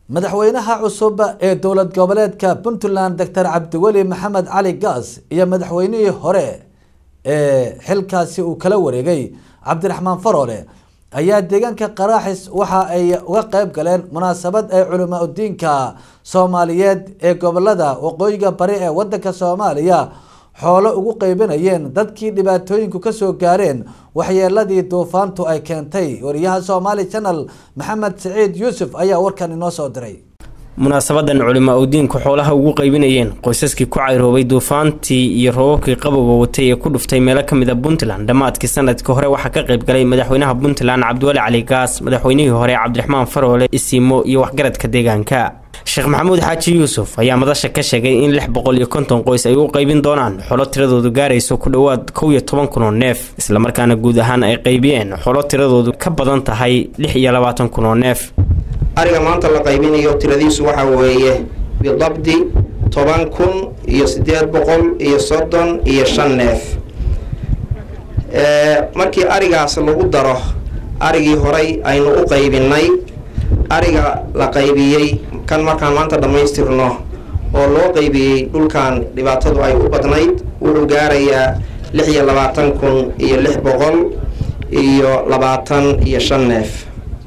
madaxweynaha cusub ee dowlad goboleedka puntland doctor cabdiweli maxamed cali gaas iyo madaxweynihii hore ee xilkaasi uu kala wareegay cabdiraxmaan faroole ayaa deegaanka qaraaxis waxa ay uga qeyb galeen munaasabad ay culamaa udiinka soomaaliyeed ee gobolada waqooyiga bari ee wadanka soomaaliya xoolo ugu qeybinayeen dadkii dhibaatooyinku kasoo gaareen waxyeeladii duufaantu ay keentay wariyaha somaali channel maxamed siciid yuusuf ayaa warkan inoo soo diray munaasabadan culimaa udiinku xoolaha ugu qeybinayeen qoysaskii ku cayroobay duufaantii iyo roobabkii qabowga watay ee ku dhuftay meelo kamid a puntland dhammaadkii sanadkii hore waxaa ka qayb galay madaxweynaha puntland cabdiwali cali gaas madaxweynihii hore cabdiraxmaan faroole isiimo iyo waxgaradka deegaanka sheekh maxamuud xaaji yuusuf ayaa madasha ka sheegay in lix boqol iyo konton qoys ay u qeybin doonaan xolo tiradoodu gaarayso ku dhowaad kow iyo toban kun oo neef islamarkaana guud ahaan ay qaybiyeen xolo tiradoodu ka badan tahay lix iyo labaatan kun oo neef ariga maanta la qaybinayo tiradiisu waxaa weeye bidabdi toban kun iyo siddeed boqol iyo soddon iyo shan neef markii arigaas lagu daro arigii horay aynu u qaybinay ariga la qaybiyey kan markaan maanta dhammaystirno oo loo qaybiyey dhulkan dhibaatadu ay u badnayd wuxuu gaarayaa lix iyo labaatan kun iyo lix boqol iyo labaatan iyo shan neef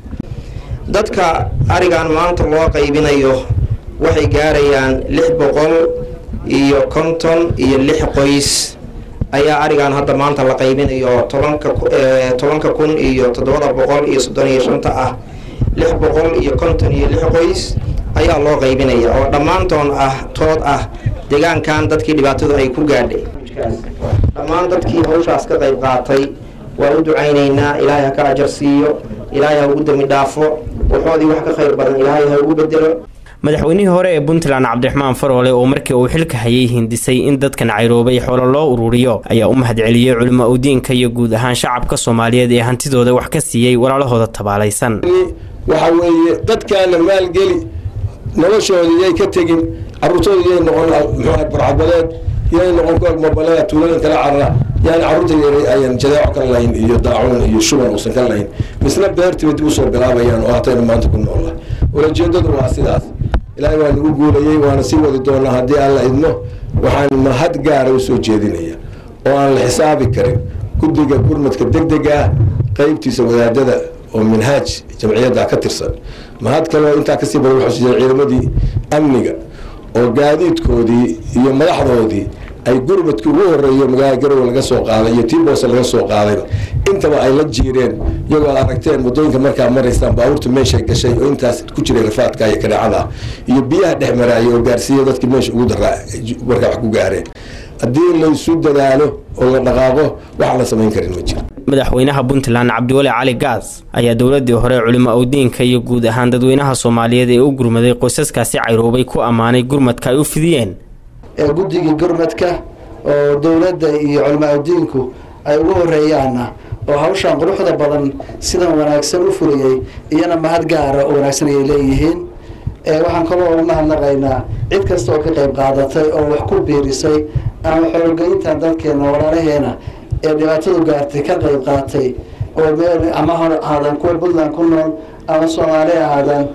dadka arigan maanta loo qaybinayo waxay gaarayaan lix boqol iyo konton iyo lix qoys ayaa arigan hadda maanta la qaybinayo tobanka tobanka kun iyo toddobada boqol iyo soddon iyo shanta ah lix boqol iyo konton iyo lix qoys ayaa loo qaybinaya oo dhammaantoon ah tood ah deegaankan dadkii dhibaatadu ay ku gaadhay dhammaan dadkii hawshaas ka qayb qaatay waan u ducaynaynaa ilaahay ha ka ajar siiyo ilaahay ha ugu dami dhaafo waxoodii wax ka khayr badan ilaahay ha ugu bedelo madaxweynihii hore ee puntland cabdiraxmaan faroole oo markii uu xilka hayay hindisay in dadkan cayroobay xoolo loo ururiyo ayaa u mahadceliyey culimo udiinka iyo guud ahaan shacabka soomaaliyeed ee hantidooda wax ka siiyey walaalahooda tabaalaysan waxa weeye dadkaana maalgeli noloshoodii yay ka tegin caruurtooda yay noqon muxuaha barcabadeed yay noqon koog mobaleeda tuulooyin kala carara yani carruurta yaray ayaan jadeeco ka lahayn iyo daacuun iyo shuban uusan ka lahayn misna beertiba dib usoo bilaabayaan oo hataynu maanta ku noollahay ulajeedadu waa sidaas ilaahay waa nagu guulayey waana sii wadi doonaa haddii aan la idmo waxaan mahad gaara usoo jeedinaya oo aan la xisaabi karin guddiga gurmadka deg dega ah qeybtiisa wadaadada oo minhaaj jamciyadda ka tirsan mahad kaleo intaa kasii badan waxaa jira ciidamadii amniga oo gaadiidkoodii iyo madaxdoodii ay gurmadkii ugu horeeyo magaalada garowe laga soo qaaday iyo tiboose laga soo qaadayba intaba ay la jiireen iyagoo ad aragteen waddooyinka markaa maraysaan baabuurta meeshay gashay oo intaas ku jiray rafaadka iyo kadhacada iyo biyaha dhex maraaya oo gaarsiiya dadkii meesha ugu daraa markaa wax ku gaareen haddii laysu dadaalo oo la dhaqaaqo wax la samayn karin ma jiro madaxweynaha puntland cabdiweli cali gaas ayaa dowladii hore culimo udiinka iyo guud ahaan dadweynaha soomaaliyeed ee u gurmaday qoysaskaasi cayroobay ku ammaanay gurmadka ay u fidiyeen guddigii gurmadka oo dowladda iyo culamaa udiinku ay ugu horeeyaanna oo hawshan quruxda badan sidan wanaagsan u fuliyey iyana mahad gaara oo wanaagsan ayay leeyihiin waxaan kaloo u mahadnaqaynaa cid kasta oo ka qayb qaadatay oo wax ku biirisay ama xoolgeyntan dadkeena walaalaheena ee dhibaatadu gaartay ka qayb qaatay oo meel ama hor ahaadaan kuwa puntland ku nool ama soomaali ahaadaan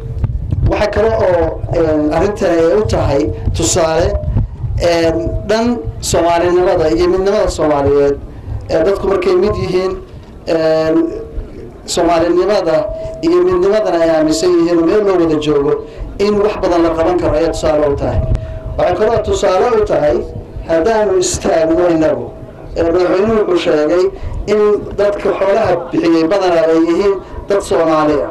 waxaa kale oo arrintan ay u tahay tusaale dhan soomaalinimada iyo midnimada soomaaliyeed dadku markay mid yihiin soomaalinimada iyo midnimadana ay aaminsan yihiin oo meel loo wada joogo in wax badan la qaban karo ayaa tusaale u tahay waxay kaloo tusaale u tahay haddaanu istaagno inagu madaxweynuhu wuxuu sheegay in dadka xoolaha bixiyey badanaa ay yihiin dad soomaaliya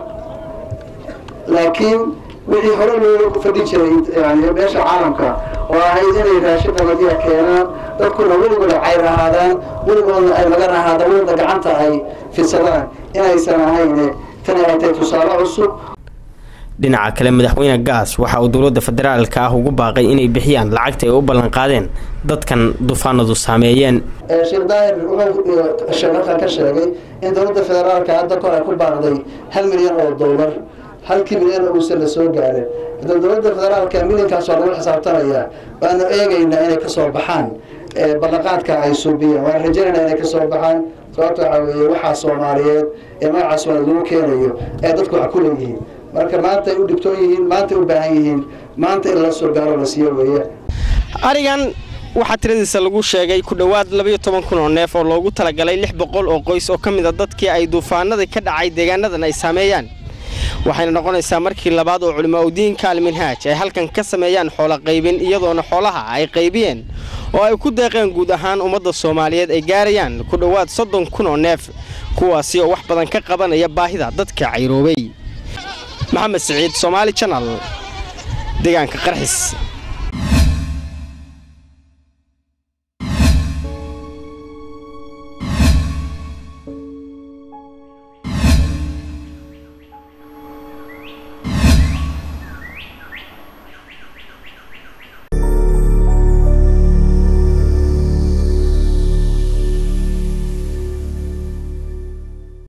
laakiin wixii hore loo fadhi jiray yani meesha caalamka oo ahayd inay raashin qabadiya keenaan dadkuna weligooda cayr ahaadaan weligoodna ay lagan ahaadaan weligooda gacanta ay fidsadaan inaysan ahayne tani ay tahay tusaale cusub dhinaca kale madaxweyne gaas waxa uu dowladda federaalka ah ugu baaqay inay bixiyaan lacagta ay u ballanqaadeen dadkan duufaanadu saameeyeen sheekh daahir wuxuu sheekan ka sheegay in dowladda federaalka hadda kor ay ku baaqday hal milyan oo dollar halkii milyan uusan la soo gaarin hadda dowladda federaalka milyankaas waa lagu xisaabtamayaa waanu eegaynaa inay kasoo baxaan ballanqaadka ay suubiyeen waan rajaynaynaa inay kasoo baxaan sababta waxaa weeye waxaa soomaaliyeed ee magacaas waa lagu keenayo ee dadku wax ku leeyihiin marka maanta ay u dhibtoon yihiin maanta ay u baahan yihiin maanta in la soo gaaro la siiyo weeye arigan waxaa tiradiisa lagu sheegay ku dhowaad labayo toban kun oo neef oo loogu talagalay lix boqol oo qoys oo ka mid a dadkii ay duufaanadii ka dhacay deegaanadan ay saameeyaan waxayna noqonaysaa markii labaad oo culimaa udiinka alminhaaj ay halkan ka sameeyaan xoola qaybin iyadoona xoolaha ay qaybiyeen oo ay ku deeqeen guud ahaan ummadda soomaaliyeed ay gaarayaan ku dhowaad soddon kun oo neef kuwaasi oo wax badan ka qabanaya baahida dadka cayroobay maxamed siciid soomaali janal deegaanka qarxis